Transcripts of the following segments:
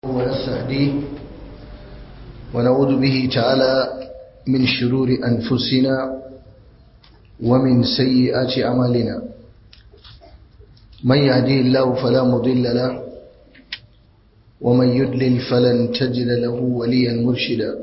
ونستهديه ونعوذ به تعالى من شرور أنفسنا ومن سيئات أعمالنا من يهديه الله فلا مضل له ومن يدلل فلن تجد له وليا مرشدا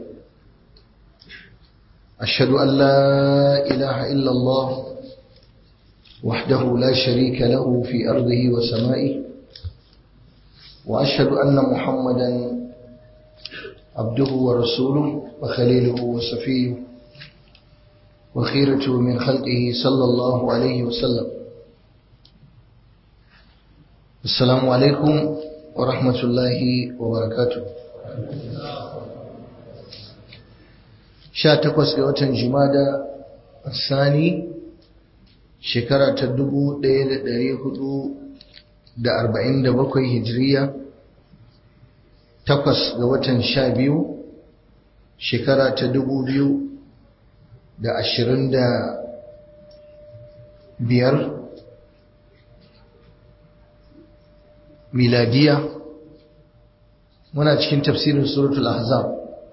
أشهد أن لا إله إلا الله وحده لا شريك له في أرضه وسمائه وأشهد أن محمدا عبده ورسوله وخليله وصفيه وخيرته من خلقه صلى الله عليه وسلم السلام عليكم ورحمة الله وبركاته sha takwas ga watan jimada sani shekara ta dubu ɗaya da ɗari hudu da arba'in da bakwai hijiriya takwas ga watan sha biyu shekara ta dubu biyu da ashirin da biyar miladiya muna cikin tafsirin suratul ahzab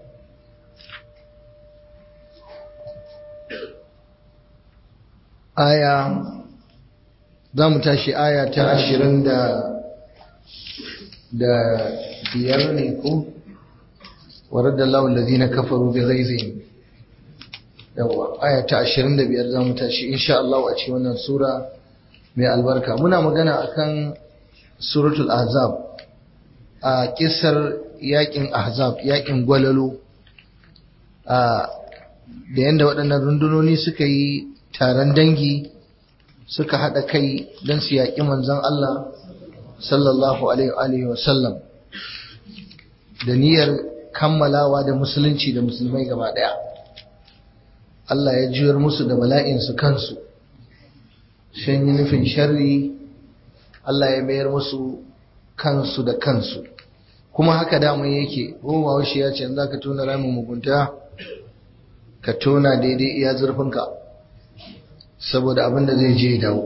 aya za mu tashi aya ta ashirin da da biyar ne ko warar Allah lalazina kafaru bi ghaizihim yawa aya ta ashirin da biyar za mu tashi insha Allah a cikin wannan sura mai albarka muna magana akan suratul ahzab a kisar yakin ahzab yakin gwalalo a da yanda waɗannan rundunoni suka yi taron dangi suka haɗa kai don su yaƙi manzon Allah sallallahu alaihi wa sallam da niyyar kammalawa da musulunci da musulmai gaba ɗaya Allah ya juyar musu da bala'insu kansu shan yi nufin sharri Allah ya mayar musu kansu da kansu kuma haka daman yake goma shi ya ce za ka tona ramin mugunta ka tona daidai iya zurfinka saboda abin da zai je dawo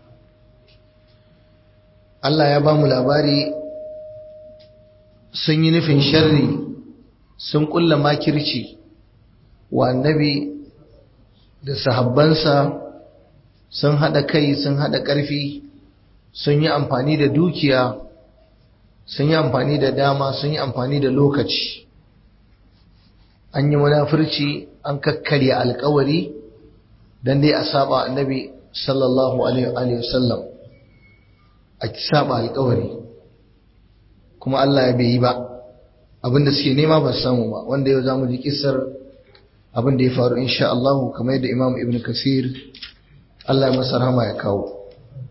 Allah ya ba mu labari sun yi nufin sharri sun kulla makirci wa annabi da sahabbansa sun haɗa kai sun haɗa ƙarfi sun yi amfani da dukiya sun yi amfani da dama sun yi amfani da lokaci an yi munafurci an kakkarya alkawari dan dai a saba annabi sallallahu alaihi wasallam a saba alkawari kuma Allah ya bai yi ba abinda suke nema ba samu ba wanda yau zamu ji kissar abin da ya faru insha Allah kamar yadda Imam Ibn Kasir Allah ya masa rahama ya kawo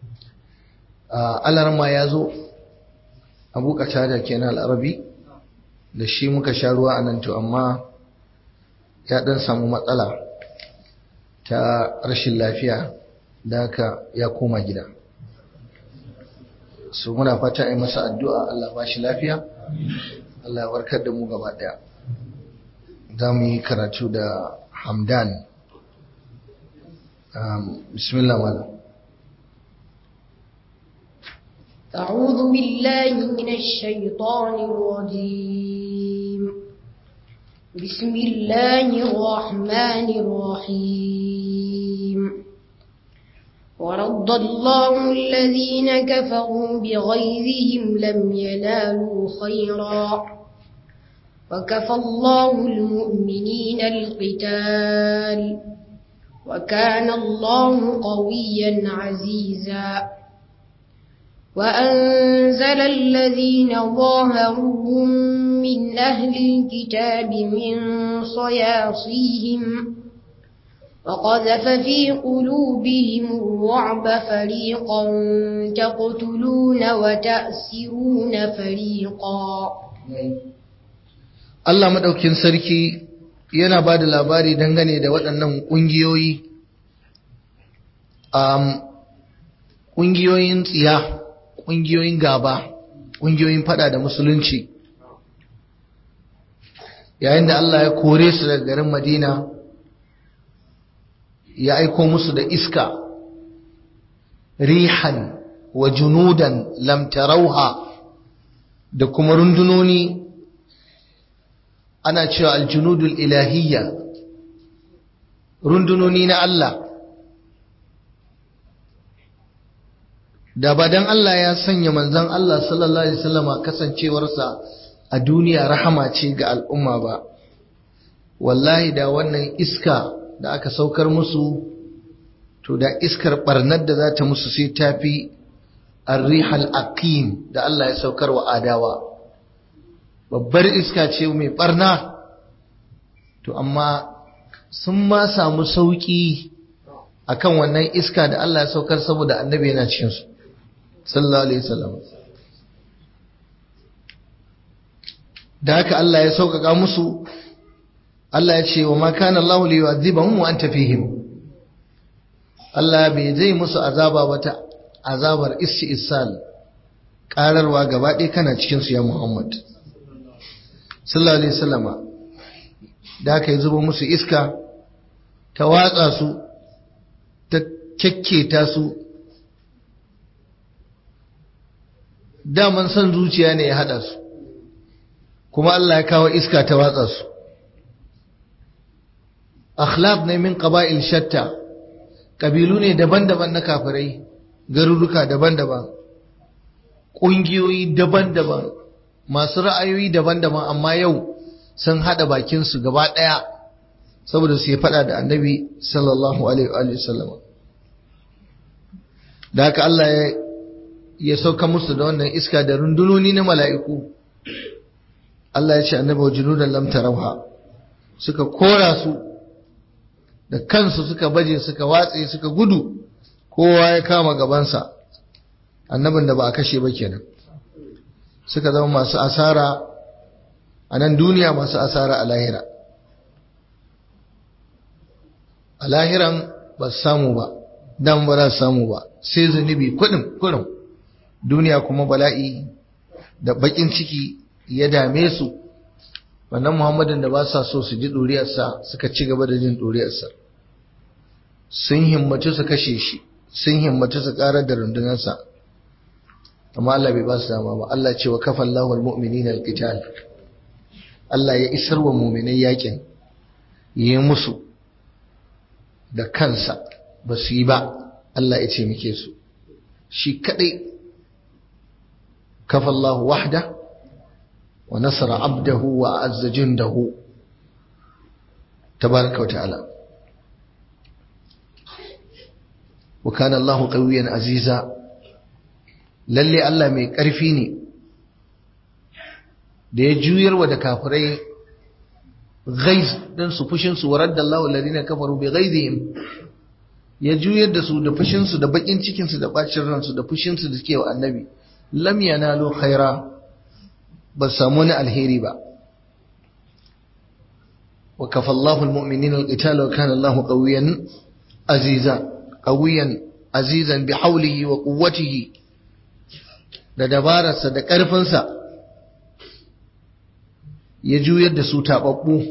Allah ma ya zo Abu Qatada kenan al-Arabi da shi muka sha ruwa anan to amma ya dan samu matsala ta rashin lafiya da haka ya koma gida su muna fata yi masa addu'a Allah ba shi lafiya Allah ya warkar da mu gaba daya za mu yi karatu da hamdan bismillah malam أعوذ بالله من الشيطان الرجيم بسم الله الرحمن الرحيم ورد الله الذين كفروا بغيظهم لم ينالوا خيرا وكفى الله المؤمنين القتال وكان الله قويا عزيزا وأنزل الذين ظاهروهم من أهل الكتاب من صياصيهم وقذف في قلوبهم الرعب فريقا تقتلون وتأسرون فريقا Allah maɗaukin sarki yana ba da labari dangane da waɗannan ƙungiyoyi ƙungiyoyin tsiya ƙungiyoyin gaba ƙungiyoyin fada da musulunci yayin da Allah ya kore su daga garin Madina ya aiko musu da iska rihan wa junudan lam tarauha da kuma rundunoni ana cewa aljunudul ilahiyya rundunoni na Allah da ba dan Allah ya sanya manzon Allah sallallahu alaihi wasallama kasancewarsa a duniya rahama ce ga al'umma ba wallahi da wannan iska da aka saukar musu to da iskar barnar da za ta musu sai ta fi arrihal aqim da Allah ya saukar wa adawa babbar iska ce mai barna to amma sun ma samu sauki akan wannan iska da Allah ya saukar saboda annabi yana cikin su sallallahu alaihi wasallam da haka Allah ya sauƙaƙa musu Allah ya ce wa ma kana Allahu li yu'adhibahum wa anta fihim Allah bai zai musu azaba wata azabar isal ƙararwa gaba ɗaya kana cikin su ya Muhammad sallallahu alaihi wasallama da aka yi zuba musu iska ta watsa su ta kyakketa su daman son zuciya ne ya haɗa su kuma Allah ya kawo iska ta watsa su akhlaq ne min qaba'il shatta kabilu ne daban-daban na kafirai garuruka daban-daban ƙungiyoyi daban-daban masu ra'ayoyi daban-daban amma yau sun haɗa bakinsu gaba ɗaya saboda su yi faɗa da annabi sallallahu alaihi wa sallam da haka Allah ya sauka musu da wannan iska da rundunoni na mala'iku Allah ya ce annabi wa junudan lam tarawha suka kora su da kansu suka baje suka watse suka gudu kowa ya kama gabansa annabin da ba a kashe ba kenan suka zama masu asara a nan duniya masu asara a lahira a lahiran ba su samu ba dan ba za su samu ba sai zunubi kudin kudin duniya kuma bala'i da bakin ciki ya dame su wannan muhammadin da ba sa so su ji ɗuriyarsa suka ci gaba da jin ɗuriyarsa sun himmatu su kashe shi sun himmatu su ƙarar da rundunarsa amma Allah bai ba su dama ba Allah ce wa kafa Allahu al-mu'minina al-qital Allah ya isar wa mu'minai yakin yi musu da kansa ba su yi ba Allah ya ce muke su shi kadai kafa Allahu wahda wa nasara abdahu wa azza jundahu tabaraka wa ta'ala wa kana Allahu qawiyyan aziza lalle Allah mai ƙarfi ne da ya juyarwa da kafirai ghaiz dan su fushin su waradda Allahu alladhina kafaru bi ghaizihim ya juyar da su da fushin su da bakin cikin su da bacin ransu da fushin su da suke wa annabi lam yanalu khaira ba samu wani alheri ba wa kafa Allahu almu'minina alqital wa kana Allahu qawiyyan aziza qawiyyan azizan bi hawlihi wa quwwatihi da dabararsa da ƙarfinsa ya juyar da su taɓaɓɓu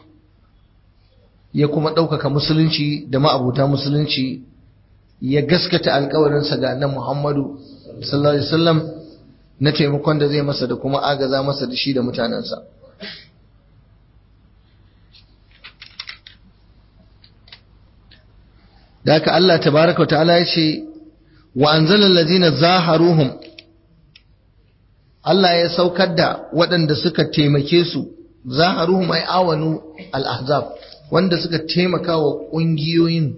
ya kuma ɗaukaka musulunci da ma'abuta musulunci ya gaskata alkawarinsa ga nan Muhammadu sallallahu alaihi wasallam na taimakon da zai masa da kuma agaza masa da shi da mutanensa da haka Allah tabaraka wa ta'ala ya ce wa anzalal ladina zaharuhum Allah ya saukar da waɗanda suka taimake su zaharuhum ay awanu al-ahzab wanda suka taimaka wa ƙungiyoyin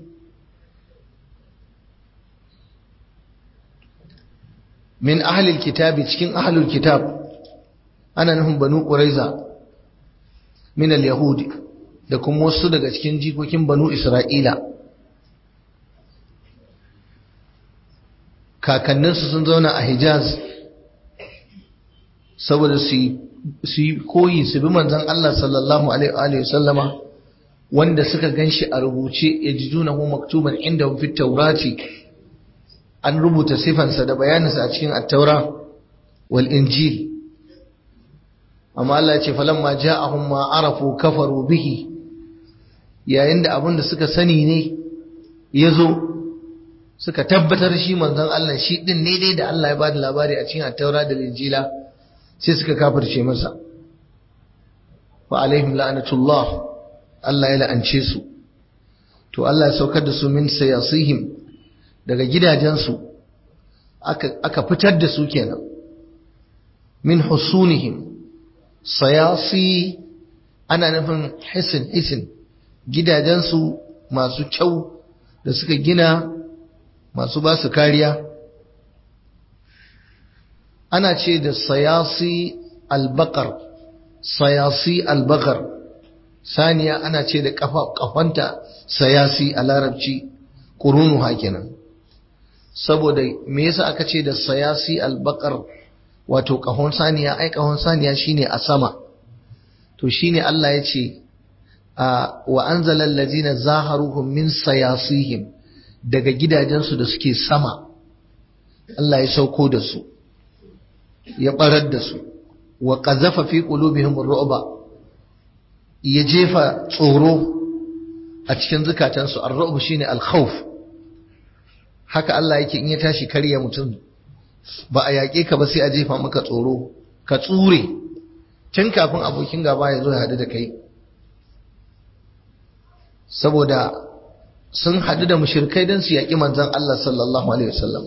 min ahlil kitabi cikin ahlul kitab ana nufin banu quraiza min al-yahudi da kuma wasu daga cikin jikokin banu isra'ila kakanninsu sun zauna a hijaz saboda su yi koyi su bi manzan Allah sallallahu alaihi sallama wanda suka ganshi a rubuce ya ji juna mu maktuban inda fi taurati an rubuta sifansa da bayaninsa a cikin attaura wal injil amma Allah ya ce falamma ja'ahum ma arafu kafaru bihi yayin da abin da suka sani ne ya zo suka tabbatar shi manzon Allah shi din ne dai da Allah ya bada labari a cikin attaura da injila sai suka kafirce masa wa alaihim la'anatullah Allah ya la'ance su to Allah ya saukar da su min sayasihim daga gidajensu aka aka fitar da su kenan min husunihim sayasi ana nufin hisin hisin gidajensu masu kyau da suka gina masu ba su kariya ana ce da sayasi albakar sayasi albakar saniya ana ce da kafanta sayasi a larabci ƙurunu hakinan saboda me yasa aka ce da sayasi albakar wato ƙahon saniya ai ƙahon saniya shine a sama to shine Allah ya ce wa anzala allazina zaharuhum min sayasihim daga gidajensu da suke sama Allah ya sauko da su ya barar da su wa qazafa fi qulubihim ar-ru'ba ya jefa tsoro a cikin zukatansu ar-ru'b shine al-khawf haka Allah yake in ya tashi karya mutum ba a yaƙe ka ba sai a jefa maka tsoro ka tsure tun kafin abokin gaba ya zo ya haɗu da kai saboda sun haɗu da mushirkai don su yaƙi manzan Allah sallallahu Alaihi wasallam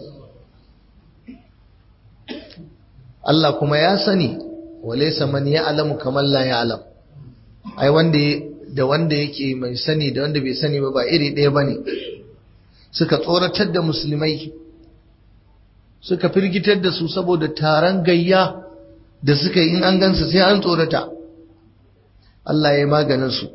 Allah kuma ya sani walaisa man ya alamu kamar la ya alam ai wanda da wanda yake mai sani da wanda bai sani ba ba iri ɗaya ba ne suka tsoratar da musulmai suka firgitar da su saboda taron gayya da suka yi in an gansu sai an tsorata Allah ya yi maganinsu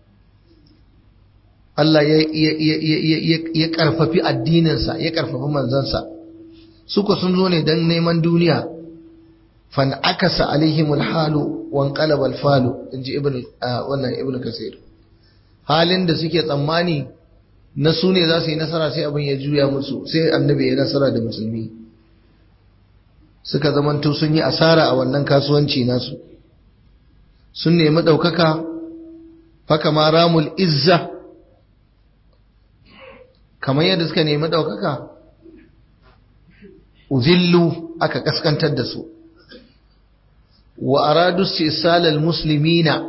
Allah ya karfafi addininsa ya karfafi manzansa suka sun zo ne don neman duniya fan akasa alaihimul halu wan qalabal falu inji ibn wannan ibn kasir halin da suke tsammani na su ne za su yi nasara sai abin ya juya musu sai annabi ya nasara da musulmi suka zamanto sun yi asara a wannan kasuwanci nasu sun nemi ɗaukaka faka ma ramul izza kamar yadda suka nemi ɗaukaka uzillu aka kaskantar da su wa aradu istisalal muslimina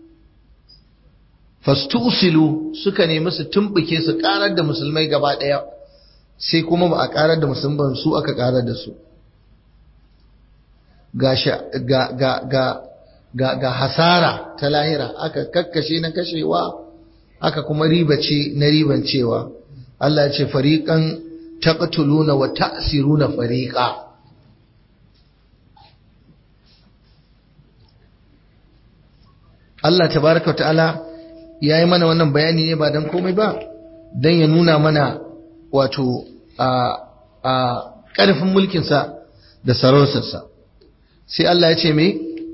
fastusilu suka nemi su tumbuke su karar da musulmai gaba ɗaya sai kuma ba a karar da musulman su aka karar da su ga hasara ta lahira aka kakkashe na kashewa aka kuma ribace na ribancewa Allah ya ce fariqan taqtuluna wa ta'siruna fariqa Allah tabaraka ta'ala yayi mana wannan bayani ne ba dan komai ba dan ya nuna mana wato a a ƙarfin mulkinsa da sarautarsa sai Allah ya ce me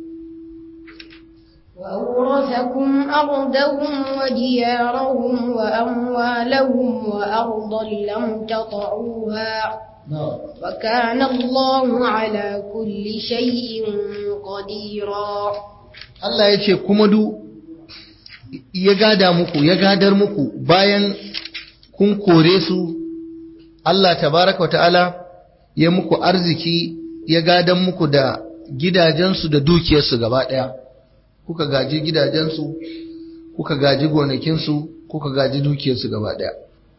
وأورثكم أرضهم وديارهم وأموالهم وأرضا لم تطعوها وكان الله على كل شيء قديرا Allah ya ce kuma du ya gada muku ya gadar muku bayan kun kore su Allah tabaraka wa ta'ala ya muku arziki ya gadan muku da gidajensu da dukiyarsu gaba ɗaya kuka gaji gidajensu kuka gaji gonakinsu kuka gaji dukiyarsu gaba ɗaya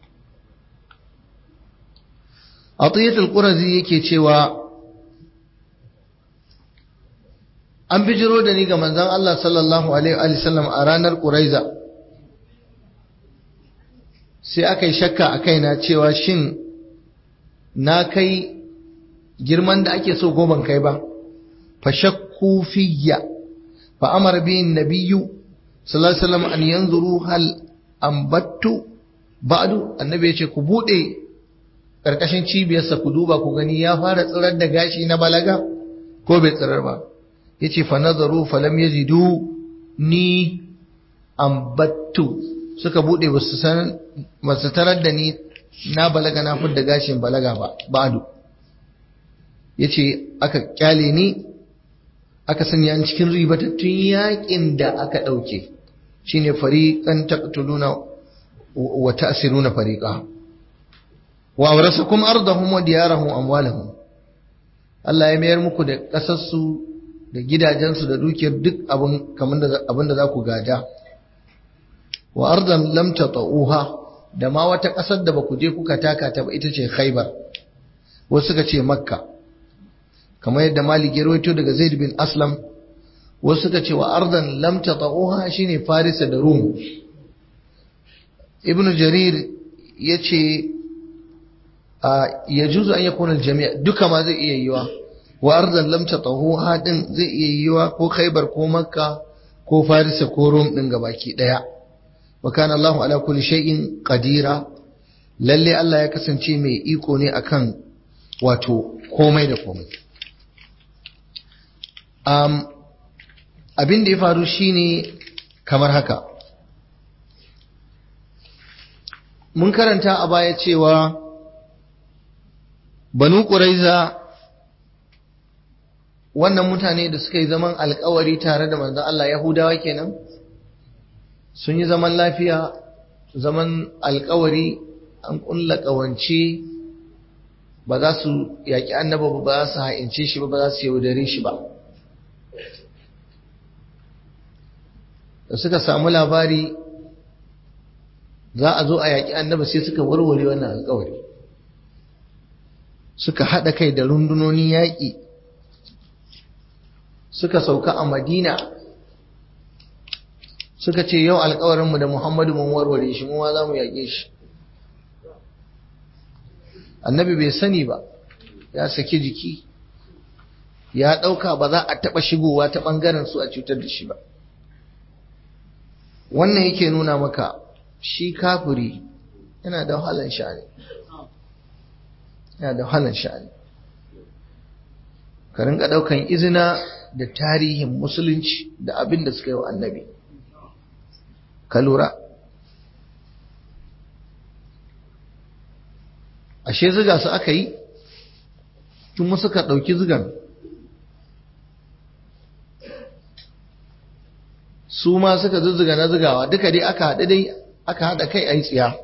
atiyatul qurazi yake cewa an bijiro da ni ga manzon Allah sallallahu alaihi wa sallam a ranar quraiza sai aka yi shakka a kaina cewa shin na kai girman da ake so goban kai ba fa shakku fiyya fa amara bi nabiyyu sallallahu alaihi wasallam an yanzuru hal ambattu ba'du annabi yace ku bude karkashin cibiyarsa ku duba ku gani ya fara tsirar da gashi na balaga ko bai tsirar ba yace fa nazaru fa lam yajidu ni ambattu suka bude basu san basu tarar da ni na balaga na fudda gashin balaga ba ba'du yace aka kyale ni aka sanya ni cikin ribatattun yakin da aka dauke shine fariqan taqtuluna wa ta'siruna fariqa wa awrasakum ardahum wa diyarahum amwalahum Allah ya mayar muku da kasarsu da gidajensu da dukiyar duk abin kamar da abin da za ku gada wa ardan lam tata'uha da ma wata ƙasar da ba ku je kuka taka ta ba ita ce Khaibar wasu suka ce Makka kamar yadda Malik ya rawaito daga Zaid bin Aslam wasu suka ce wa ardan lam tata'uha shine Farisa da Rum Ibn Jarir yace ya juzu an yakuna al-jami' duka ma zai iya yiwa wa ardan lam tata'uha din zai iya yiwa ko Khaibar ko Makka ko Farisa ko Rum din gabaki daya wa kana Allahu ala kulli shay'in qadira lalle Allah ya kasance mai iko ne akan wato komai da komai um, abin da ya faru shine kamar haka mun karanta a baya cewa banu ƙuraiza wannan mutane da suka yi zaman alkawari tare da manzon Allah Yahudawa kenan sun yi zaman lafiya zaman alkawari an ƙulla ƙawance ba za su yaƙi annaba ba ba za su ha'ince shi ba ba za su yaudare shi ba da suka samu labari za a zo a yaƙi annaba sai suka warware wannan alkawari suka haɗa kai da rundunonin yaƙi suka sauka a madina suka ce yau alkawarinmu da muhammadu mun warware shi mu ma za mu yaƙe shi annabi bai sani ba ya saki jiki ya ɗauka ba za a taɓa shigowa ta ɓangaren su a cutar da shi ba wannan yake nuna maka shi kafiri yana da wahalan sha'ani yana da wahalan sha'ani ka rinka ɗaukan izina da tarihin musulunci da abin da suka yi wa annabi ka lura ashe ziga su aka yi tun suka ɗauki zigan su ma suka zuzzuga na zigawa duka dai aka haɗu dai aka haɗa kai a yi tsiya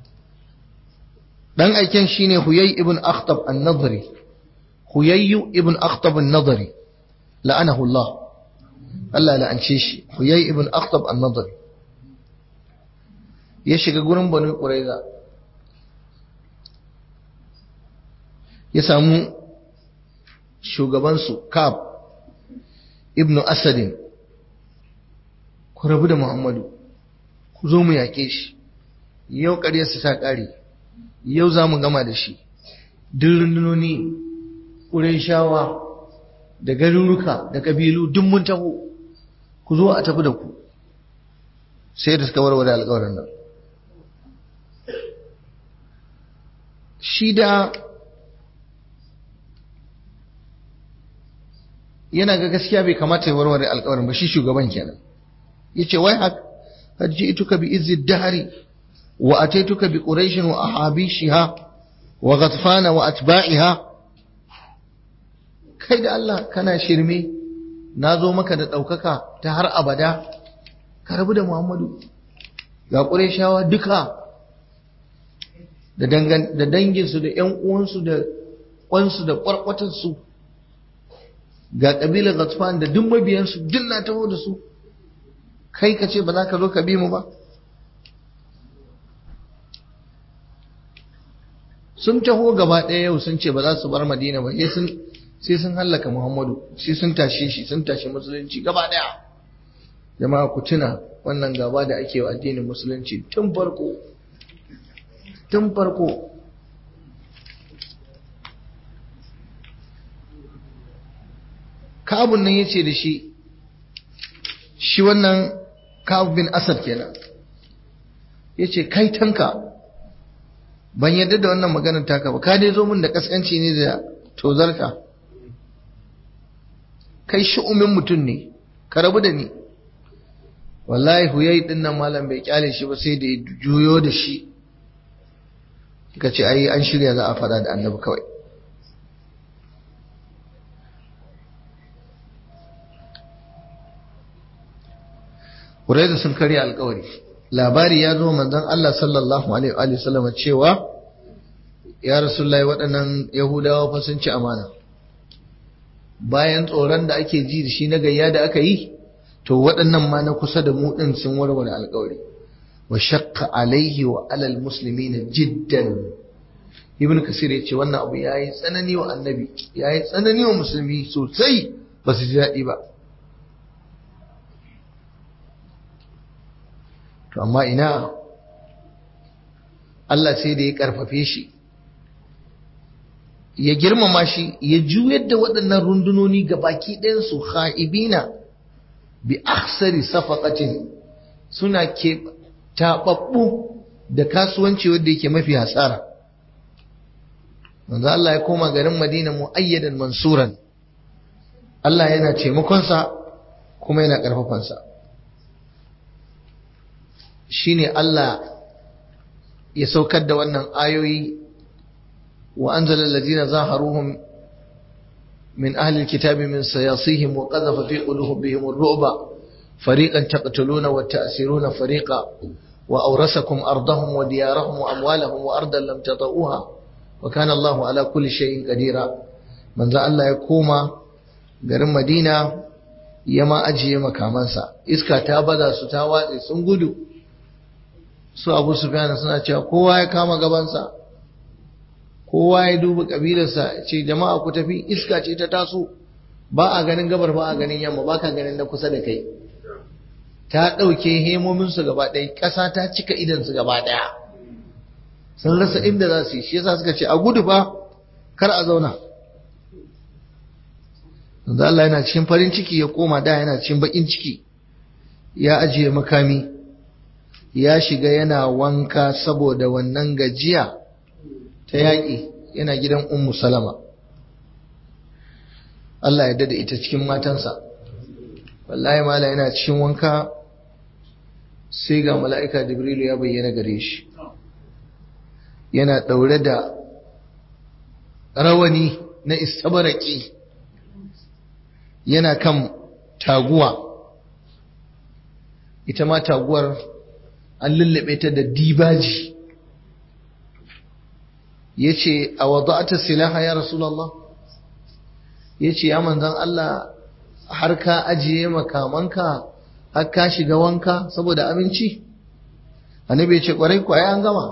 ɗan aiken shi ne huyai ibn akhtab an-nadri huyayyu ibn akhtab an-nadri la'anahu Allah Allah la'ance shi huyai ibn akhtab an-nadri ya shiga gurin banu quraiza ya samu shugabansu kab ibn asadin ku rabu da muhammadu ku zo mu yaƙe shi yau ƙaryarsa ta ƙare yau za mu gama da shi duk rundunoni ƙurin shawa da garuruka da ƙabilu duk mun taho ku zo a tafi da ku sai da suka warware alƙawarin nan shi da yana ga gaskiya bai kamata ya warware alƙawarin ba shi shugaban kenan yace wai hak ituka bi izzi dahri wa ataituka bi quraish wa ahabishiha wa ghatfana wa atba'iha kai da Allah kana shirme nazo maka da daukaka ta har abada ka rabu da Muhammadu ga qurayshawa duka da dangan da danginsu da ƴan uwansu da kwansu da kwarkwatarsu ga ƙabilar Ghatfan da duk mabiyansu duk na taho da su kai ka ce ba za ka zo ka bi mu ba sun taho gaba ɗaya yau sun ce ba za su bar madina ba sai sun hallaka muhammadu sai sun tashe shi sun tashi musulunci gaba ɗaya jama'a ku tuna wannan gaba da ake wa addinin musulunci tun farko tun farko kabun nan ya ce da shi shi wannan Ka'ab bin Asad kenan yace kai tanka ban yarda da wannan maganar taka ba ka dai zo min da kaskanci ne da tozarka kai shi'umin mutum ne ka rabu da ni wallahi huyai din nan malam bai kyale shi ba sai da ya juyo da shi ka ce ai an shirya za a faɗa da annabi kawai Quraiza sun karya alkawari labari ya zo manzon Allah sallallahu alaihi wa sallam cewa ya rasulullahi waɗannan yahudawa fa sun ci amana bayan tsoron da ake ji da shi na gayya da aka yi to waɗannan ma na kusa da mu ɗin sun warware alƙawari wa shakka alaihi wa alal muslimina jiddan ibn kasir ya ce wannan abu ya yi tsanani wa annabi ya yi tsanani wa musulmi sosai ba su ji daɗi ba to amma ina Allah sai da ya karfafe shi ya girmama shi ya juyar da waɗannan rundunoni ga baki ɗayansu ha'ibina bi aksari safaqatin suna ke taɓaɓɓu da kasuwanci wanda yake mafi hasara manzo Allah ya koma garin Madina mu'ayyadan mansuran Allah yana taimakonsa kuma yana ƙarfafansa shine Allah ya saukar da wannan ayoyi wa anzala allazina zaharuhum min ahli alkitabi min sayasihim wa qadhafa fi qulubihim ar-ru'ba fariqan taqtuluna wa ta'siruna fariqa wa awrasakum ardahum wa diyarahum wa amwalahum wa ardan lam tata'uha wa kana Allahu ala kulli shay'in qadira manzo Allah ya koma garin Madina ya ma ajiye makamansa iska ta baza su ta watse sun gudu su abu sufyan suna cewa kowa ya kama gabansa kowa ya duba kabilarsa ce jama'a ku tafi iska ce ta taso ba a ganin gabar ba a ganin yamma ba ka ganin na kusa da kai ta ɗauke hemominsu gaba ɗaya ƙasa ta cika idansu gaba ɗaya sun rasa inda za su yi shi yasa suka ce a gudu ba kar a zauna yanzu Allah yana cikin farin ciki ya koma da yana cikin baƙin ciki ya ajiye makami ya shiga yana wanka saboda wannan gajiya ta yaƙi yana gidan ummu salama Allah ya dada ita cikin matansa wallahi mala yana cikin wanka sai ga mala'ika jibrilu ya bayyana gare shi yana ɗaure da rawani na istabaraki yana kan taguwa ita ma taguwar an lullube ta da dibaji ya ce a wada'ata silaha ya rasulallah ya ce ya manzan Allah har ka ajiye makamanka har ka shiga wanka saboda aminci annabi ya ce kwarai kwaye an gama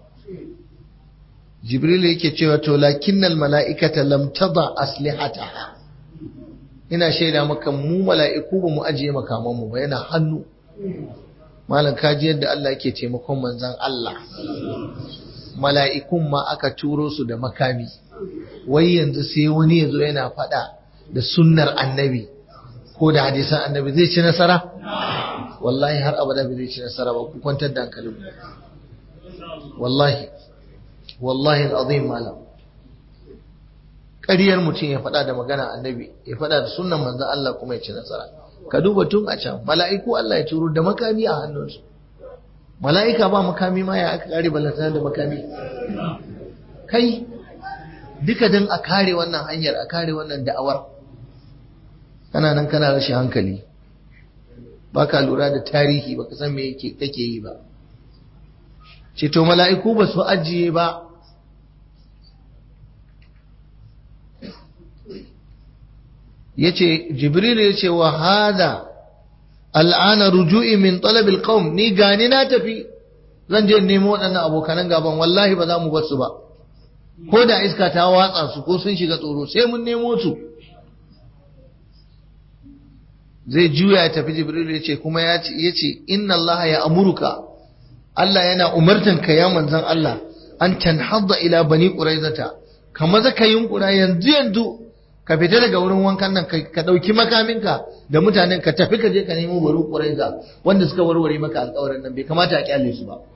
jibril yake cewa to lakinnal mala'ikata lam tada aslihataha ina shaida maka mu mala'iku ba mu ajiye makamanmu ba yana hannu malam kaji yadda Allah yake taimakon manzan Allah mala'ikun ma aka turo su da makami wai yanzu sai wani yazo yana fada da sunnar annabi ko da hadisan annabi zai ci nasara wallahi har abada bai zai ci nasara ba ku kwantar da hankalin wallahi wallahi al'azim malam ƙaryar mutum ya faɗa da magana annabi ya faɗa da sunan manzan Allah kuma ya ci nasara ka duba tun a can mala'iku Allah ya turo da makami a hannunsu mala'ika ba makami ma ya aka kare balantana da makami kai duka don a kare wannan hanyar a kare wannan da'awar kana nan kana rashin hankali ba ka lura da tarihi ba ka san me kake yi ba ce to mala'iku ba su ajiye ba yace jibril yace wa hada al'ana ruju'i min talab alqawm ni gani na tafi zan je nemo waɗannan abokanan gaban wallahi ba za mu bar su ba ko da iska ta watsa su ko sun shiga tsoro sai mun nemo su zai juya ya tafi jibril yace kuma ya ce inna allaha ya amuruka Allah yana umartan ka ya manzon Allah an tanhadda ila bani quraizata kamar zaka yunkura yanzu yanzu ka fita daga wurin wankan nan ka ɗauki makaminka da mutanen ka tafi ka je ka nemo bari ƙuraiza wanda suka warware maka alƙawarin nan bai kamata a kyale su ba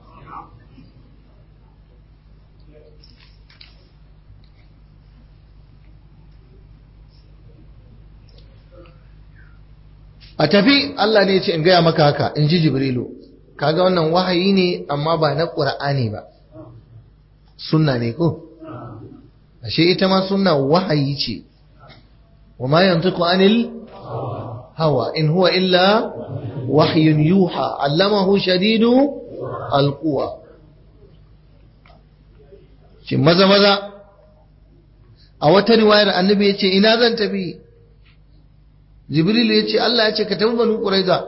a tafi Allah ne ya ce in gaya maka haka in ji Jibrilu kaga wannan wahayi ne amma ba na ƙur'ani ba sunna ne ko ashe ita ma sunna wahayi ce وما ينطق عن الهوى إن هو إلا وحي يوحى علمه شديد القوى maza maza a wata riwayar annabi ya ce ina zan tafi jibrilu ya ce Allah ya ce ka tafi banu quraiza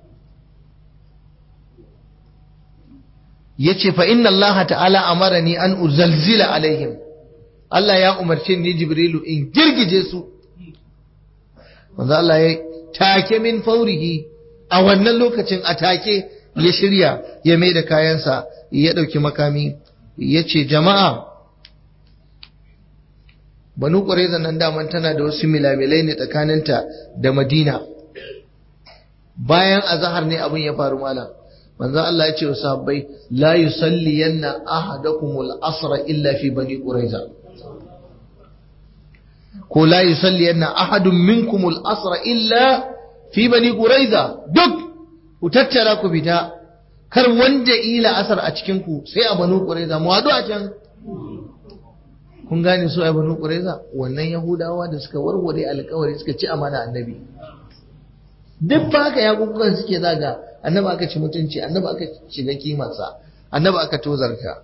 ya ce fa inna Allah ta'ala amarani an uzalzila alaihim Allah ya umarce ni jibrilu in girgije su manzo Allah ya take min faurihi a wannan lokacin a take ya shirya ya mai da kayansa ya ɗauki makami ya ce jama'a banu ƙwareza nan daman tana da wasu milamilai ne tsakaninta da madina bayan azahar ne abin ya faru malam manzo Allah ya ce wa sahabbai la yusalliyanna ahadakumul asra illa fi bani quraiza ko la yusalliyanna ahadun minkumul asra illa fi bani quraiza duk ku tattara ku fita kar wanda ila asar a cikin ku sai a banu quraiza mu hadu a can kun gane su a banu quraiza wannan yahudawa da suka warware alƙawari suka ci amana annabi duk ba haka yakukukan suke zaga annabi aka ci mutunci annabi aka shiga kimarsa annabi aka tozarta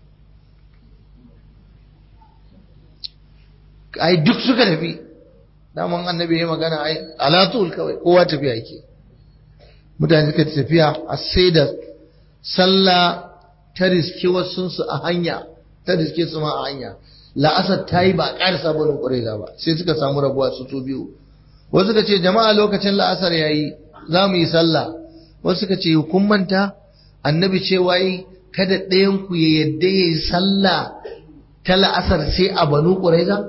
ai duk suka tafi daman annabi ya magana ai alatul kawai kowa tafiya yake mutane suka tafiya a sai da sallah ta riske wasunsu a hanya ta riske su ma a hanya la'asar ta yi ba a ƙara sabonin ƙwareza ba sai suka samu rabuwa su to biyu wasu suka ce jama'a lokacin la'asar ya yi za mu yi sallah wasu suka ce kun manta annabi ce wai kada ɗayan ku ya yadda ya yi sallah ta la'asar sai a banu ƙwareza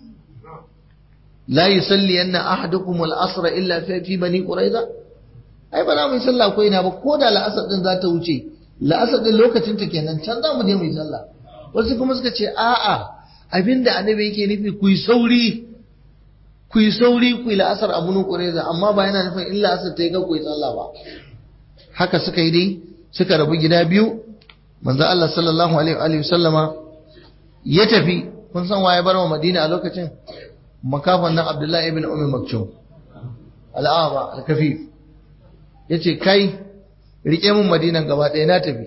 la yusalli yanna ahadukum al-asra illa fi bani quraiza ai ba za mu yi sallah ko ina ba ko da la'asar din za ta wuce la'asar din lokacin ta kenan can za mu je mu yi sallah wasu kuma suka ce a'a abinda annabi yake nufi ku yi sauri ku yi sauri ku yi la'asar a bunu quraiza amma ba yana nufin in la'asar ta yi ga ku yi sallah ba haka suka yi dai suka rabu gida biyu manzo Allah sallallahu alaihi wa sallama ya tafi kun san waye bar wa Madina a lokacin makafan nan Abdullahi ibn Ummi Maktum al'aba al-kafif yace kai rike mun Madinan gaba ɗaya na tafi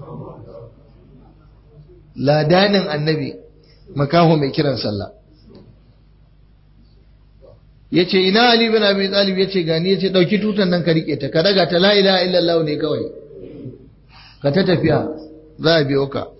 ladanin annabi makaho mai kiran sallah yace ina Ali bin Abi Talib yace gani yace dauki tutan nan ka rike ta ka daga ta la ilaha illallah ne kawai ka ta tafiya za a biyo ka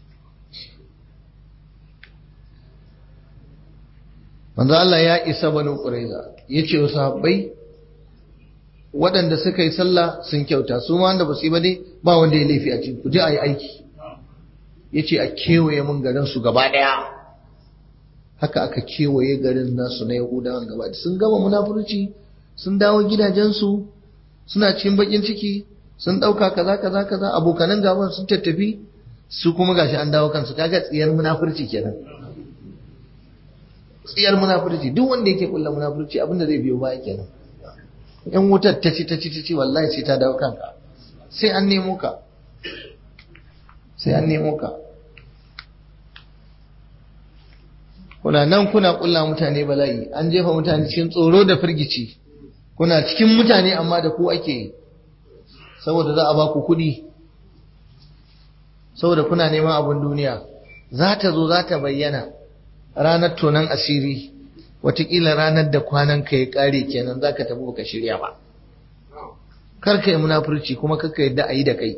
manzo Allah ya isa banu Qurayza yace wa sahabbai waɗanda suka yi sallah sun kyauta su ma wanda ba su yi ba dai ba wanda ya laifi a cikin ku je a yi aiki yace a kewaye mun garin su gaba ɗaya haka aka kewaye garin nasu na Yahudawan gaba sun gama munafurci sun dawo gidajensu suna cikin bakin ciki sun ɗauka kaza kaza kaza abokanan gaban sun tattafi su kuma gashi an dawo kansu kaga tsiyar munafurci kenan tsiyar munafurci duk wanda yake kulla munafurci abinda zai biyo baya kenan yan wutar ta ci ta ci ta ci wallahi sai ta dawo kanka sai an nemo ka sai an nemo ka kuna nan kuna kulla mutane bala'i an jefa mutane cikin tsoro da firgici kuna cikin mutane amma da ku ake yi saboda za a ba ku kuɗi saboda kuna neman abin duniya za ta zo za ta bayyana ranar tonon asiri watakila ranar da kwanan ka ya ƙare kenan za ka tafi baka shirya ba kar ka yi munafurci kuma kar ka yadda a yi da kai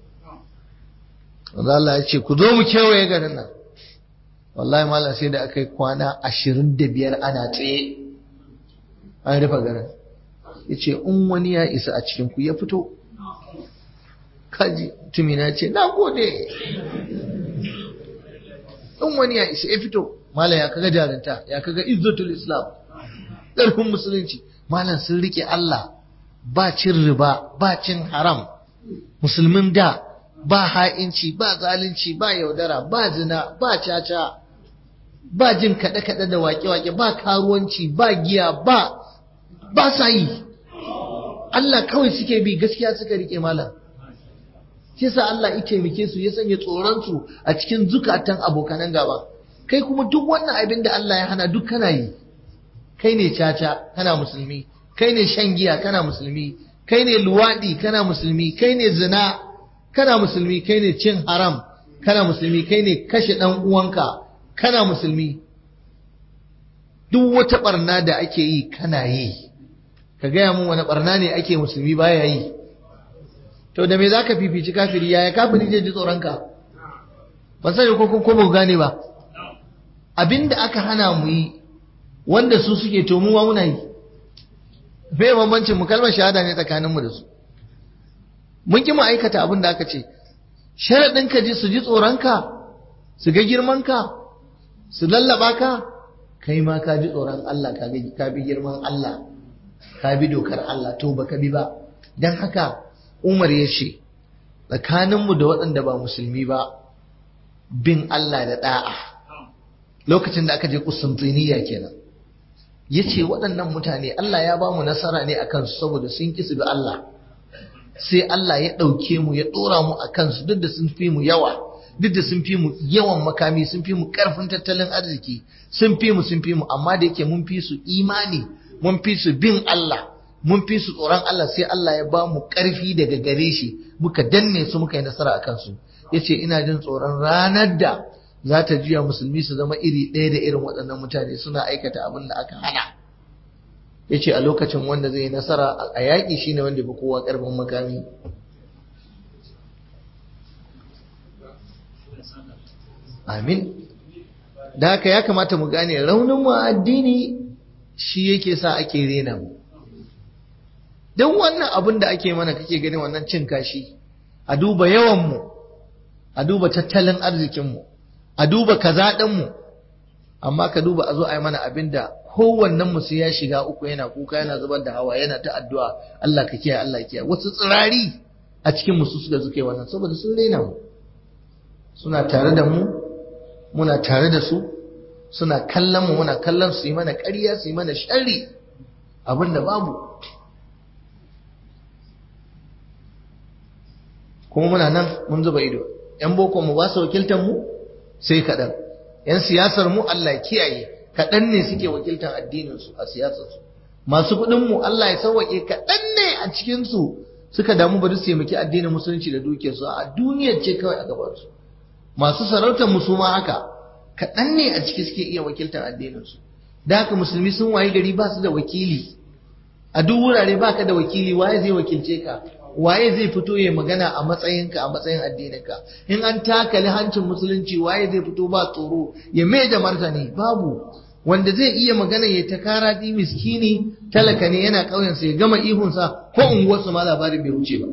Allah ya ce ku zo mu kewaye garin nan wallahi malam sai da aka yi kwana ashirin da biyar ana tsaye an rufe garin ya ce in wani ya isa a cikinku ya fito kaji tumina ce na gode in wani ya isa ya fito malam ya kaga jarinta ya kaga izzatul islam ƙarfin musulunci malam sun rike Allah ba cin riba ba cin haram musulmin da ba ha'inci ba zalunci ba yaudara ba zina ba caca ba jin kaɗe-kaɗe da waƙe-waƙe ba karuwanci ba giya ba ba sa yi Allah kawai suke bi gaskiya suka rike malam shi yasa Allah ya taimake su ya sanya tsoron su a cikin zukatan abokanan gaba kai kuma duk wannan abin da Allah ya hana duk kana yi kai ne caca kana musulmi kai ne shan giya kana musulmi kai ne luwadi kana musulmi kai ne zina kana musulmi kai ne cin haram kana musulmi kai ne kashe dan uwanka kana musulmi duk wata barna da ake yi kana yi ka gaya mun wani barna ne ake musulmi baya yi to da me za ka fifici kafiri yaya kafiri zai ji tsoronka ban sani ko ko ba gane ba abinda aka hana mu yi wanda su suke to mu ma muna yi bai bambancin mu kalmar shahada ne tsakaninmu da su mun ki mu aikata abin da aka ce sharaɗin ka ji su ji tsoronka su ga girmanka su lallaba ka kai ma ka ji tsoron Allah ka bi girman Allah ka bi dokar Allah to baka bi ba dan haka Umar ya ce tsakaninmu da waɗanda ba musulmi ba bin Allah da da'a lokacin da aka je Qustantiniya kenan yace waɗannan mutane Allah ya ba mu nasara ne akan su saboda sun ki su bi Allah sai Allah ya ɗauke mu ya ɗora mu a kansu duk da sun fi mu yawa duk da sun fi mu yawan makami sun fi mu ƙarfin tattalin arziki sun fi mu sun fi mu amma da yake mun fi su imani mun fi su bin Allah mun fi su tsoron Allah sai Allah ya ba mu ƙarfi daga gare shi muka danne su muka yi nasara a kansu yace ina jin tsoron ranar da za ta juya musulmi su zama iri ɗaya da irin waɗannan mutane suna aikata abin da aka hana ya ce a lokacin wanda zai yi nasara a yaƙi shi ne wanda fi kowa ƙarfin makami amin da haka ya kamata mu gane raunin mu addini shi yake sa ake rena mu don wannan abin da ake mana kake gani wannan cin kashi a duba yawanmu a duba tattalin arzikinmu a duba kaza ɗinmu amma ka duba a zo a yi mana abin da kowannen mu sai ya shiga uku yana kuka yana zubar da hawa yana ta addu'a Allah ka kiyaye Allah kiyaye wasu tsirari a cikin mu su suka suke wannan saboda sun rena mu suna tare da mu muna tare da su suna kallon mu muna kallon su yi mana ƙarya su yi mana sharri abin da babu kuma muna nan mun zuba ido yan boko mu ba su wakiltar mu sai kaɗan yan siyasar mu Allah kiyaye kaɗan ne suke wakiltar addininsu a siyasarsu masu kuɗinmu Allah ya sauwaƙe kaɗan ne a cikinsu suka damu bari su taimaki addinin musulunci da dukiyarsu a duniyar ce kawai a gabansu masu sarautar musu ma haka kaɗan ne a ciki suke iya wakiltar addininsu da haka musulmi sun waye gari ba su da wakili a duk wurare ba ka da wakili waye zai wakilce ka waye zai fito ya magana a matsayinka a matsayin addininka in an takali hancin musulunci waye zai fito ba tsoro ya mai da martani babu wanda zai iya magana ya ta kara di miskini talaka ne yana ƙauyensa ya gama ihunsa ko unguwarsa ma labarin bai wuce ba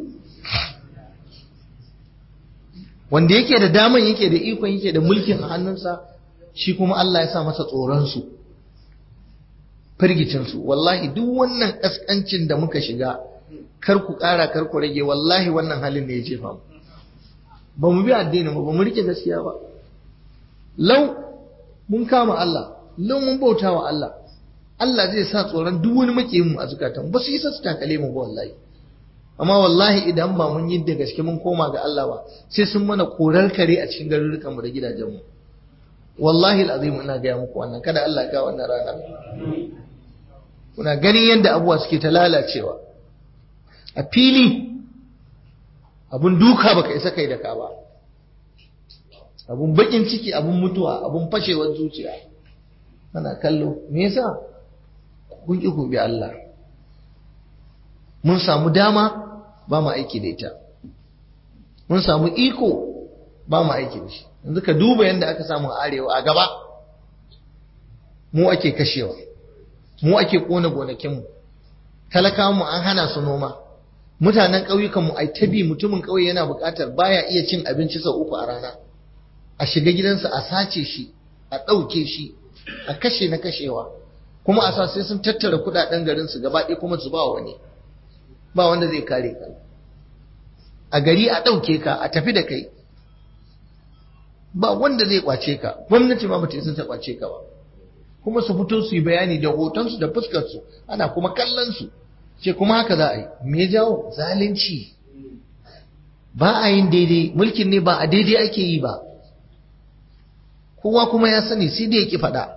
wanda yake da daman yake da ikon yake da mulkin a hannunsa shi kuma Allah ya sa masa tsoronsu firgicinsu wallahi duk wannan ƙasƙancin da muka shiga kar ku ƙara kar ku rage wallahi wannan halin ne ya jefa mu ba mu bi addinin mu ba mu rike gaskiya ba lau mun kama Allah lau mun bauta wa Allah Allah zai sa tsoron duk wani makiyin mu a zukatan ba su isa su takale mu ba wallahi amma wallahi idan ba mun yi da gaske mun koma ga Allah ba sai sun mana korar kare a cikin garurukan mu da gidajen mu wallahi alazim ina ga muku wannan kada Allah ya ga wannan rana kuna ganin yadda abuwa suke ta lalacewa a fili abun duka baka isa kai da ka ba abun bakin ciki abun mutuwa abun fashewar zuciya ana kallo me yasa kun ki ku bi Allah mun samu dama ba mu aiki da ita mun samu iko ba mu aiki da shi yanzu ka duba yadda aka samu arewa a gaba mu ake kashewa mu ake kona gonakinmu talakawanmu an hana su noma mutanen ƙauyukanmu ai tabi mutumin ƙauye yana buƙatar baya iya cin abinci sau uku a rana a shiga gidansa a sace shi a ɗauke shi a kashe na kashewa kuma a sa sai sun tattara kuɗaɗen garinsu gaba ɗaya kuma su ba wani ba wanda zai kare ka a gari a ɗauke ka a tafi da kai ba wanda zai kwace ka gwamnati ma bata isa ta kwace ka ba kuma su fito su yi bayani da hotonsu da fuskarsu ana kuma kallon su ce kuma haka za a yi me jawo zalunci ba a yin daidai mulkin ne ba a daidai ake yi ba kowa kuma ya sani sai dai yake faɗa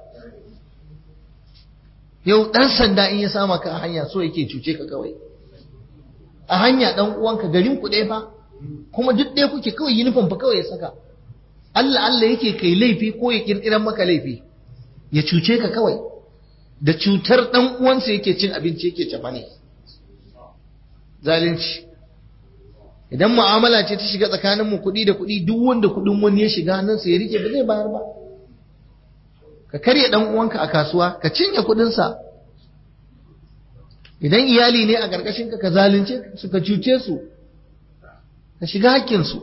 yau ɗan sanda in ya sama ka a hanya so yake cuce ka kawai a hanya ɗan uwanka garin ku ɗaya fa kuma duk ɗaya kuke kawai yunifom fa kawai ya saka Allah Allah yake kai laifi ko ya kirkiran maka laifi ya cuce ka kawai da cutar ɗan uwansa yake cin abinci yake cafa ne zalunci idan mu'amala ce ta shiga tsakanin mu kuɗi da kuɗi duk wanda kuɗin wani ya shiga hannunsa ya rike ba zai bayar ba ka karya dan uwanka a kasuwa ka cinye kuɗinsa idan iyali ne a ƙarƙashin ka ka zalunce su ka cuce su ka shiga hakkinsu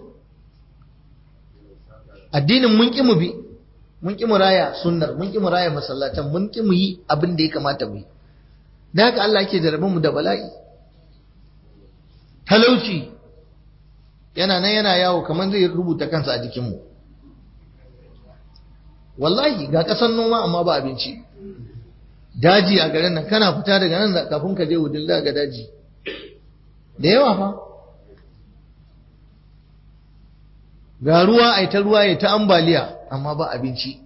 addinin mun ƙi mu bi mun ƙi mu raya sunnar mun ƙi mu raya masallatan mun ƙi mu yi abin da ya kamata mu yi da haka Allah yake jarabe mu da bala'i talauci yana nan yana yawo kamar zai rubuta kansa a jikinmu wallahi ga ƙasar noma amma ba abinci daji a garin nan kana fita daga nan kafin ka je wudin ga daji da yawa fa ga ruwa ai ta ruwa ya ta ambaliya amma ba abinci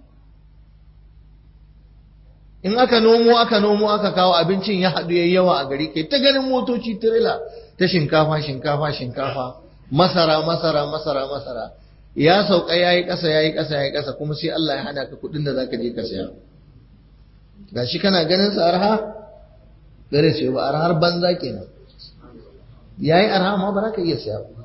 in aka nomo aka nomo aka kawo abincin ya haɗu yayi yawa a gari kai ta ganin motoci tirela ta shinkafa shinkafa shinkafa masara masara masara masara ya sauka yayi ƙasa yayi ƙasa yayi ƙasa kuma sai Allah ya hana ka kuɗin da zaka je ka saya gashi kana ganin sa arha gare sai ba arhar banza kenan yayi arha amma ba za ka iya saya ba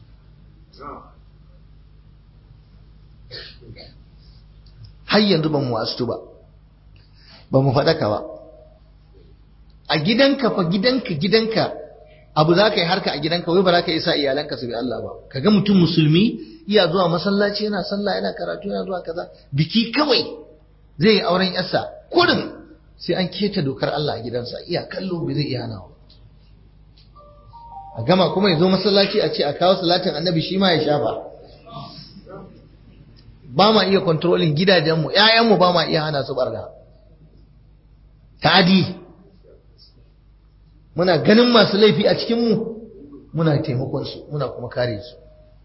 har yanzu ba mu wasu ba ba mu faɗaka ba a gidanka fa gidanka gidanka abu za ka yi harka a gidanka wai ba za ka isa iyalanka su bi Allah ba ka ga mutum musulmi iya zuwa masallaci yana sallah yana karatu yana zuwa kaza biki kawai zai yi auren yarsa kurin sai an keta dokar Allah a gidansa iya kallo bai zai iya hanawa a gama kuma ya zo masallaci a ce a kawo salatin annabi shi ma ya shafa ba ma iya kontrolin gidajenmu ‘ya'yanmu ba ma iya hana su barna ta'adi muna ganin masu laifi a cikinmu muna taimakonsu muna kuma kare su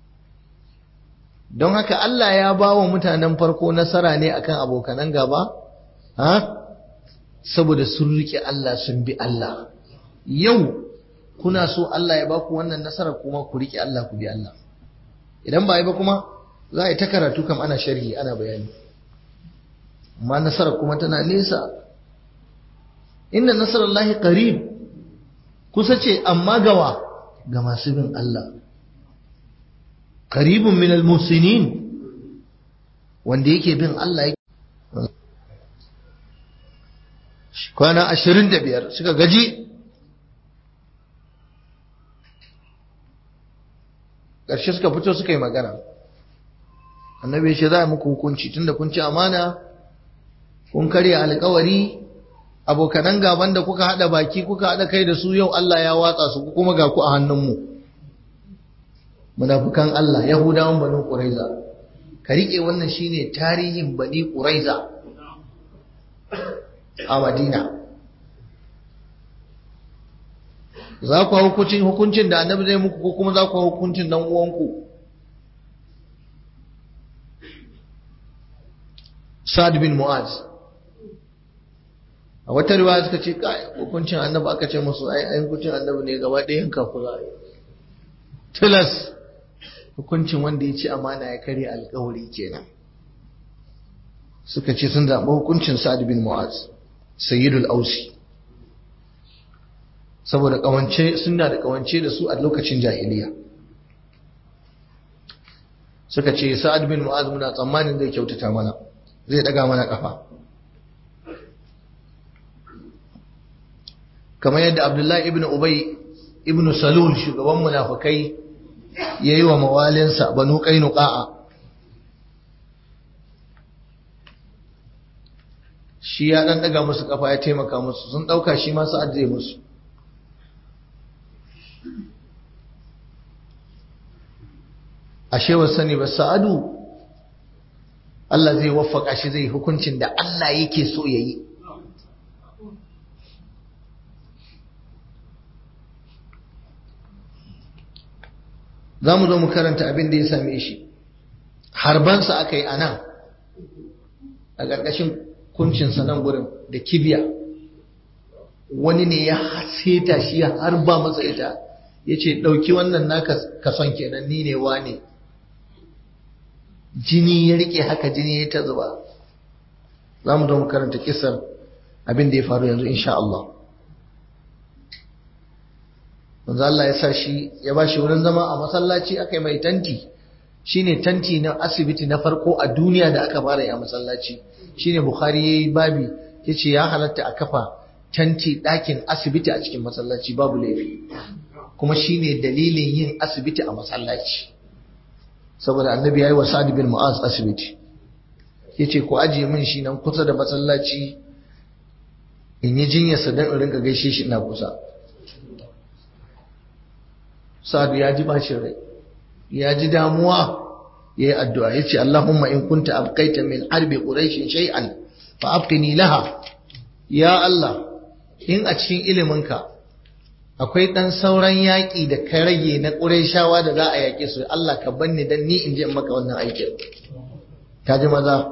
don haka Allah ya ba wa mutanen farko nasara ne akan abokanan gaba ha saboda sun rike Allah sun bi Allah yau kuna so Allah ya ba ku wannan nasara kuma ku rike Allah ku bi Allah idan ba yi ba kuma za a yi ta karatu kam ana sharhi ana bayani amma nasarar kuma tana nesa inna nasarar lahi qarib kusa ce amma gawa ga masu bin Allah qaribun min almusinin wanda yake bin Allah kwana ashirin da biyar suka gaji ƙarshe suka fito suka yi magana annabi shi za a muku hukunci tunda kun ci amana kun karya alkawari abokanan gaban da kuka hada baki kuka hada kai da su yau Allah ya watsa su kuma ga ku a hannunmu munafukan Allah yahudawan banu quraiza ka rike wannan shine tarihin bani quraiza a Madina za ku hukuncin hukuncin da annabi zai muku ko kuma za ku hukuncin dan uwanku Sa'ad bin Mu'az a wata riwaya suka ce kai hukuncin annabi aka ce musu ai ai hukuncin annabi ne gaba ɗaya yanka ku za tilas hukuncin wanda ya ci amana ya karya alkawari kenan suka ce sun zaɓi hukuncin Sa'ad bin Mu'az sayyidul ausi saboda kawance suna da kawance da su a lokacin jahiliya suka ce Sa'ad bin Mu'az muna tsammanin zai kyautata mana zai daga mana kafa kamar yadda abdullahi ibn ubay ibn salul shugaban munafikai yayi wa mawalinsa banu qainuqa shi ya dan daga musu kafa ya taimaka musu sun dauka shi ma sa'ad zai musu ashe wa sani ba sa'adu Allah zai waffaka shi zai hukuncin da Allah yake so ya yi. Za mu zo mu karanta abin da ya same shi, harbansa aka yi a nan, a ƙarƙashin kuncinsa nan gurin da kibiya. Wani ne ya seta shi ya harba masa ita, ya ce, ɗauki wannan naka kason kenan ni ne wa ne. jini ya rike haka jini ya ta zuba za mu zo mu karanta kisar abin da ya faru yanzu insha Allah manzo Allah ya sa shi ya ba shi wurin zama a masallaci aka yi mai tanti shine tanti na asibiti na farko a duniya da aka fara yi a masallaci shine Bukhari yayi babi yace ya halatta a kafa tanti ɗakin asibiti a cikin masallaci babu laifi kuma shine dalilin yin asibiti a masallaci saboda annabi yayi wa Sa'd bin Mu'az asibiti yace ku ajiye min shi nan kusa da masallaci in yi jinyarsa don in rinka gaishe shi ina kusa Sa'd ya ji bashin rai ya ji damuwa yayi addu'a yace Allahumma in kunta abqaita min harbi quraish shay'an fa abqini laha ya Allah in a cikin iliminka akwai ɗan sauran yaƙi da ka rage na ƙurayshawa da za a yaƙe su Allah ka banni dan ni in je in maka wannan aikin ka ji maza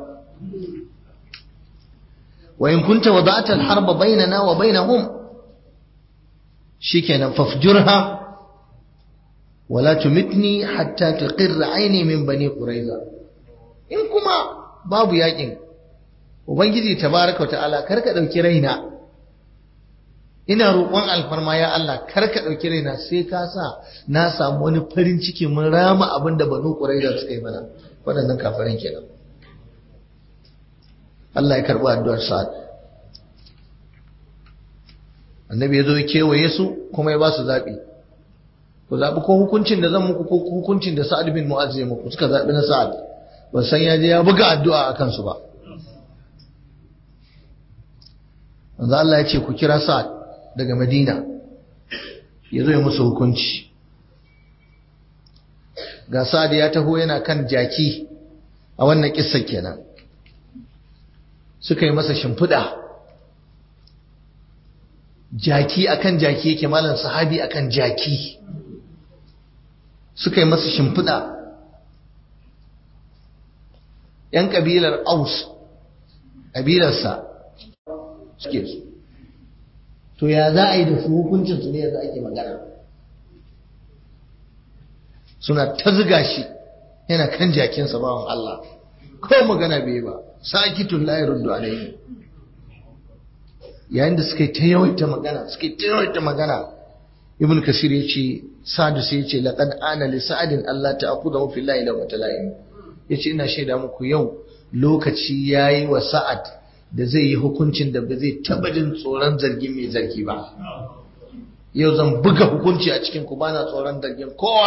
wa in kunta wada'ta al-harba bainana wa bainahum shikenan fafjurha wala tumitni hatta taqirra aini min bani quraiza in kuma babu yaƙin ubangiji tabaraka wa ta'ala karka dauki raina ina roƙon alfarma ya Allah kar ka ɗauki raina sai ka sa na samu wani farin ciki mun rama abin da banu ƙuraiza suka yi mana waɗannan kafirin kenan Allah ya karɓi addu'ar Sa'ad annabi ya zo ya kewaye su kuma ya ba su zaɓi ku zaɓi ko hukuncin da zan muku ko hukuncin da Sa'ad bin Mu'az ya muku suka zaɓi na Sa'ad ban san ya je ya buga addu'a a kansu ba manzo Allah ya ce ku kira Sa'ad daga Madina ya zo ya musu hukunci ga Sa'ad ya taho yana kan jaki a wannan kissa kenan suka yi masa shimfiɗa jaki akan jaki yake malam sahabi akan jaki suka yi masa shimfiɗa ‘yan ƙabilar aus ƙabilarsa suke su to ya za a yi da su hukuncin su ne yanzu ake magana suna ta ziga shi yana kan jakinsa bawan Allah ko magana bai ba sakitun la yaruddu alayhi yayin da suka yi ta yawaita magana suka yi ta yawaita magana ibn kasir ya ce sa'adu sai ya ce laqad ana li sa'adin Allah ta'khudhu fi llahi law matalaim yace ina shaida muku yau lokaci yayi wa sa'ad da zai yi hukuncin da ba zai taba jin tsoron zargin mai zargi ba yau zan buga hukunci a cikin ku bana tsoron zargin kowa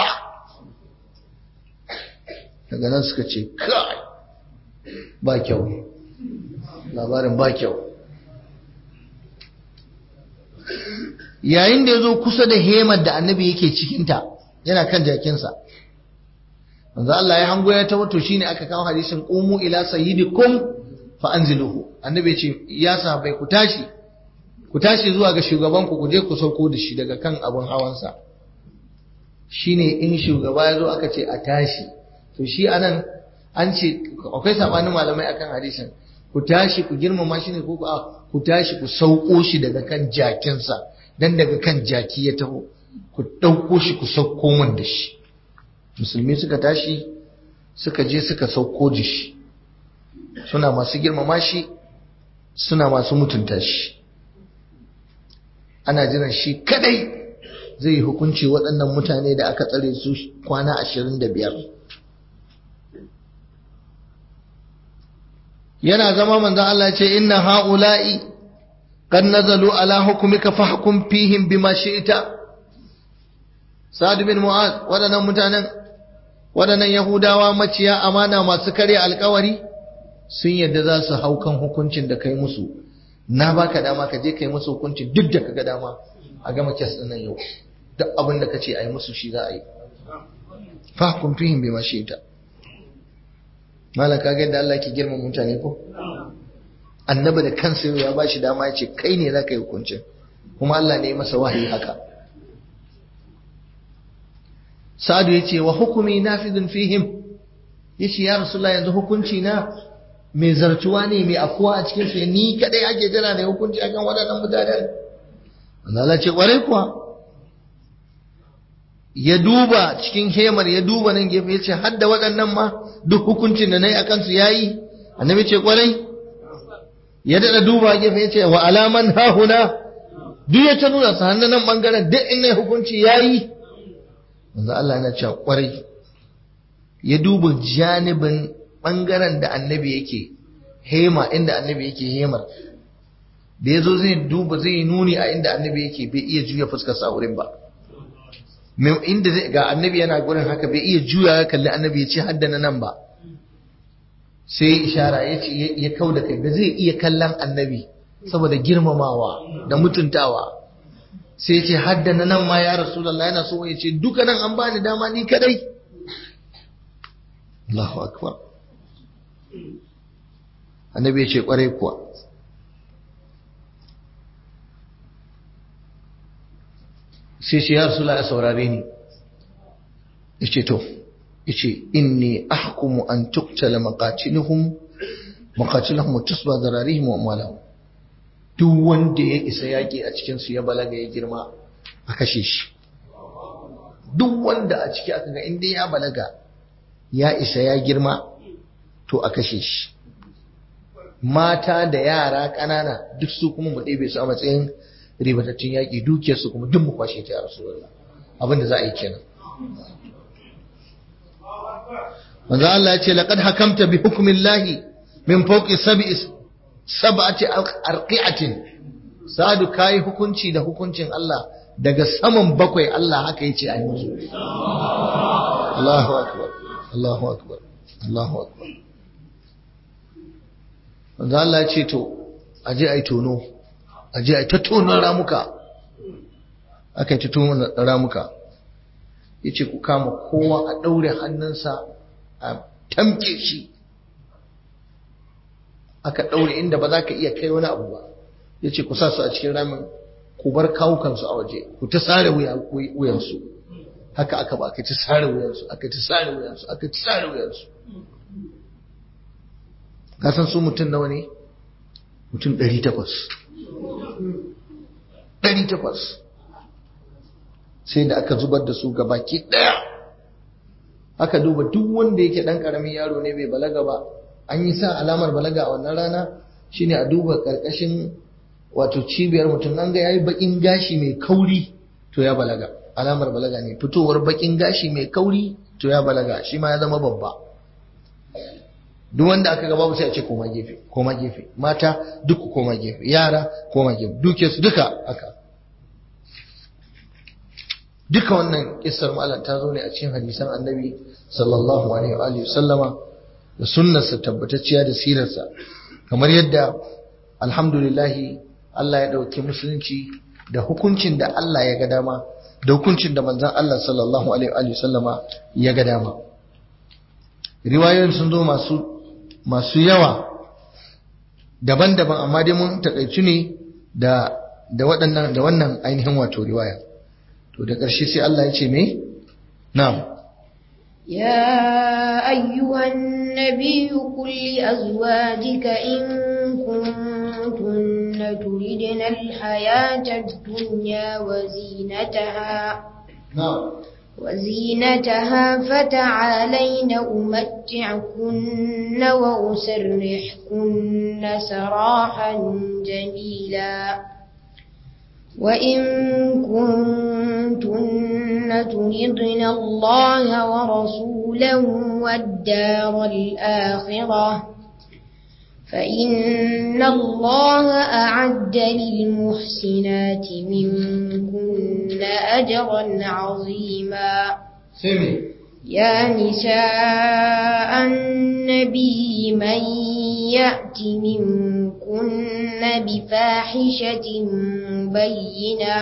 daga nan suka ce kai ba kyau labarin ba kyau yayin da ya zo kusa da hemar da annabi yake cikinta yana kan jakinsa manzo Allah ya hango ya ta wato shine aka kawo hadisin qumu ila sayyidikum fa anziluhu annabi ce ya sahabbai ku tashi ku tashi zuwa ga shugaban ku je ku sauko da shi daga kan abun hawansa shine in shugaba ya zo aka ce a tashi to shi anan an ce akwai sabanin malamai akan hadisin ku tashi ku girmama shi ne ko ku tashi ku sauko shi daga kan jakinsa dan daga kan jaki ya taho ku ɗauko shi ku sauko min da shi musulmi suka tashi suka je suka sauko da shi suna masu girmama shi suna masu mutunta shi ana jiran shi kadai zai yi hukunci waɗannan mutane da aka tsare su kwana ashirin da biyar yana zama manzon Allah ce inna ha'ula'i qad nazalu ala hukmika fahkum fihim bima shi'ta Sa'ad bin Mu'az waɗannan mutanen waɗannan Yahudawa maciya amana masu karya alkawari sun yadda za su hau kan hukuncin da kai musu na baka dama ka je kai musu hukuncin duk da kaga dama a gama kes ɗin nan yau duk abin da kace a yi musu shi za a yi fahkum fihim bima shi'ta malam kaga yadda Allah ke girmama mutane ko annabi da kansa ya ba shi dama ya ce kai ne za ka yi hukuncin kuma Allah ne ya masa wahayi haka sa'adu ya ce wa hukumi nafidun fihim ya ce ya rasulullah yanzu hukunci na mai zartuwa ne mai afuwa a cikin su ni kadai ake jira ne hukunci akan waɗannan mutanen Allah ce kwarai kuwa ya duba cikin hemar ya duba nan gefe ya ce hadda waɗannan ma duk hukuncin da na yi a kansu ya yi annabi ce kwarai ya daɗa duba gefe ya ce wa alaman hahuna duk ya ta nuna sa hannun nan bangaren duk in hukunci yayi manzo Allah yana cewa kwarai ya duba janibin bangaren da annabi yake hema inda annabi yake hemar da ya zo zai duba zai nuni a inda annabi yake bai iya juya fuskar sa wurin ba inda zai ga annabi yana gurin haka bai iya juya ya kalli annabi ya ce haddana nan ba sai ishara ya ce ya kau da kai ba zai iya kallon annabi saboda girmamawa da mutuntawa sai ce haddana nan ma ya rasulullah yana so ya ce duka nan an bani dama ni kadai Allahu akbar annabi ya ce kwarai kuwa sai ce ya rasulullah ya saurare ni ya ce to ya ce inni ahkumu an tuktala maqatiluhum maqatiluhum wa tusba zararihim wa amwalahum duk wanda ya isa yaƙi a cikinsu ya balaga ya girma a kashe shi duk wanda a ciki aka ga inda ya balaga ya isa ya girma to a kashe shi mata da yara ƙanana duk su kuma mu ɗebe su a matsayin ribatattun yaƙi dukiyarsu kuma duk mu kwashe ta ya rasu abinda za a yi kenan manzo Allah ya ce laqad hakamta bi hukmillahi min fawqi sab'i sab'ati arqi'atin sadu kai hukunci da hukuncin Allah daga saman bakwai Allah haka yace a yi musu Allahu akbar Allahu akbar Allahu akbar wanda Allah ya ce to aje ai tono aje ai ta tonon ramuka aka yi ta tonon ramuka yace ku kama kowa a daure hannunsa a tamke shi aka ɗaure inda ba za ka iya kai wani abu ba ya ce ku sa su a cikin ramin ku bar kawukansu a waje ku ta sare wuyansu haka aka ba aka ta sare wuyansu aka ta sare wuyansu aka ta sare wuyansu ka san su mutum nawa ne mutum ɗari takwas ɗari takwas sai da aka zubar da su gabaki ɗaya aka duba duk wanda yake ɗan ƙaramin yaro ne bai balaga ba an yi sa alamar balaga a wannan rana shine a duba karkashin wato cibiyar mutum an ga yayi bakin gashi mai kauri to ya balaga alamar balaga ne fitowar bakin gashi mai kauri to ya balaga shi ma ya zama babba duk wanda aka ga babu sai a ce koma gefe koma gefe mata duk koma gefe yara koma gefe duke su duka aka duka wannan kissar malam ta zo ne a cikin hadisan annabi sallallahu alaihi wa alihi sallama da sunnarsa tabbatacciya da sirarsa kamar yadda alhamdulillahi Allah ya ɗauki musulunci da hukuncin da Allah ya ga dama da hukuncin da manzon Allah sallallahu alaihi wa sallama ya ga dama riwayoyin sun zo masu masu yawa daban-daban amma dai mun takaicu ne da da waɗannan da wannan ainihin wato riwaya to da ƙarshe sai Allah ya ce me na'am يا أيها النبي قل لأزواجك إن كنتن تردن الحياة الدنيا وزينتها na'am وزينتها فتعالين أمتعكن وأسرحكن سراحا جميلا وإن كنتن تردن الله ورسوله والدار الآخرة فإن الله أعد للمحسنات منكن أجرا عظيما sai me يا نساء النبي من يأت منكن بفاحشة مبينة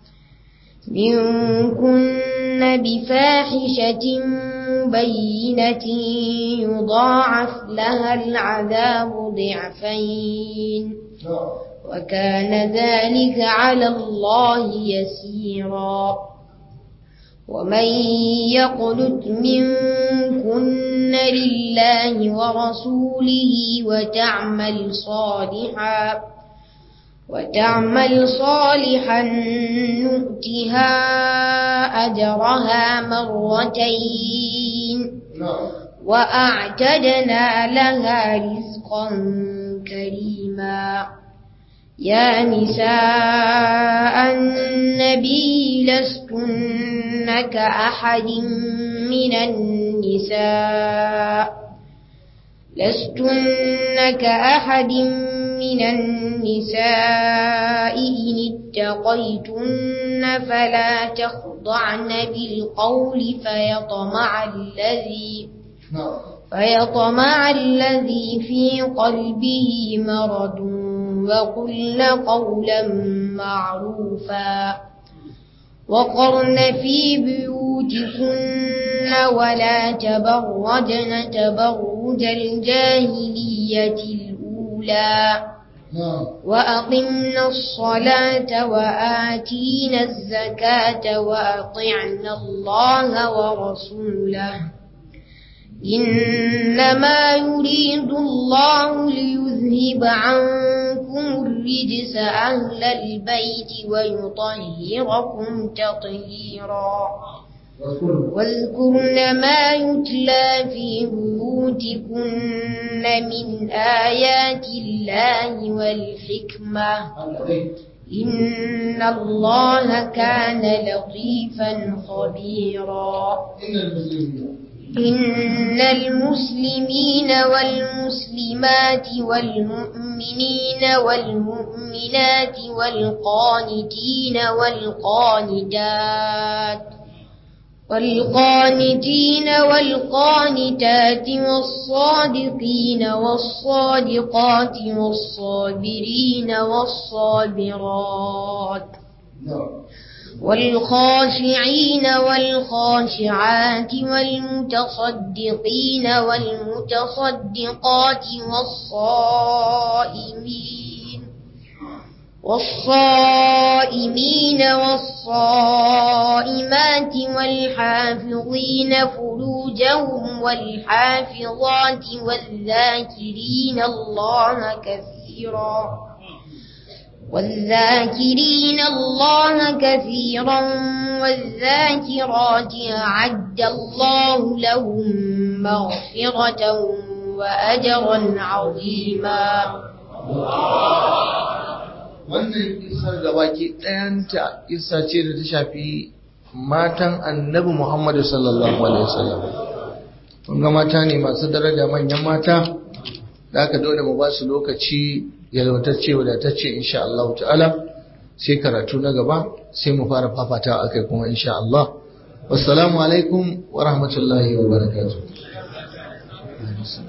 منكن بفاحشة بينة يضاعف لها العذاب ضعفين وكان ذلك على الله يسيرا ومن يقنت منكن لله ورسوله وتعمل صالحا وتعمل صالحا نؤتها أجرها مرتين وأعتدنا لها رزقا كريما يا نساء النبي لستن كأحد من النساء لستن كأحد من النساء إن اتقيتن فلا تخضعن بالقول فيطمع الذي فيطمع الذي في قلبه مرض وقلن قولا معروفا وقرن في بيوتكن ولا تبرجن تبرج الجاهلية الأولى وأقمنا الصلاة وآتينا الزكاة وأطعنا الله ورسوله إنما يريد الله ليذهب عنكم الرجس أهل البيت ويطهركم تطهيرا واذكرن ما يتلى في بيوتكن من آيات الله والحكمة إن الله كان لطيفا خبيرا إن المسلمين والمسلمات والمؤمنين والمؤمنات والقانتين والقانتات والقانتين والقانتات والصادقين والصادقات والصابرين والصابرات والخاشعين والخاشعات والمتصدقين والمتصدقات والصائمين والصائمين والصائمات والحافظين فروجهم والحافظات والذاكرين الله كثيرا والذاكرين الله كثيرا والذاكرات أعد الله لهم مغفرة وأجرا عظيما wannan kisar da baki ɗayanta kisa ce da ta shafi matan annabi Muhammadu sallallahu alaihi wasallam kun ga mata ne masu daraja manyan mata da aka dole mu ba su lokaci yalwatacce wadatacce insha Allah ta'ala sai karatu na gaba sai mu fara fafata akai kuma insha Allah wassalamu alaikum wa rahmatullahi wa barakatuh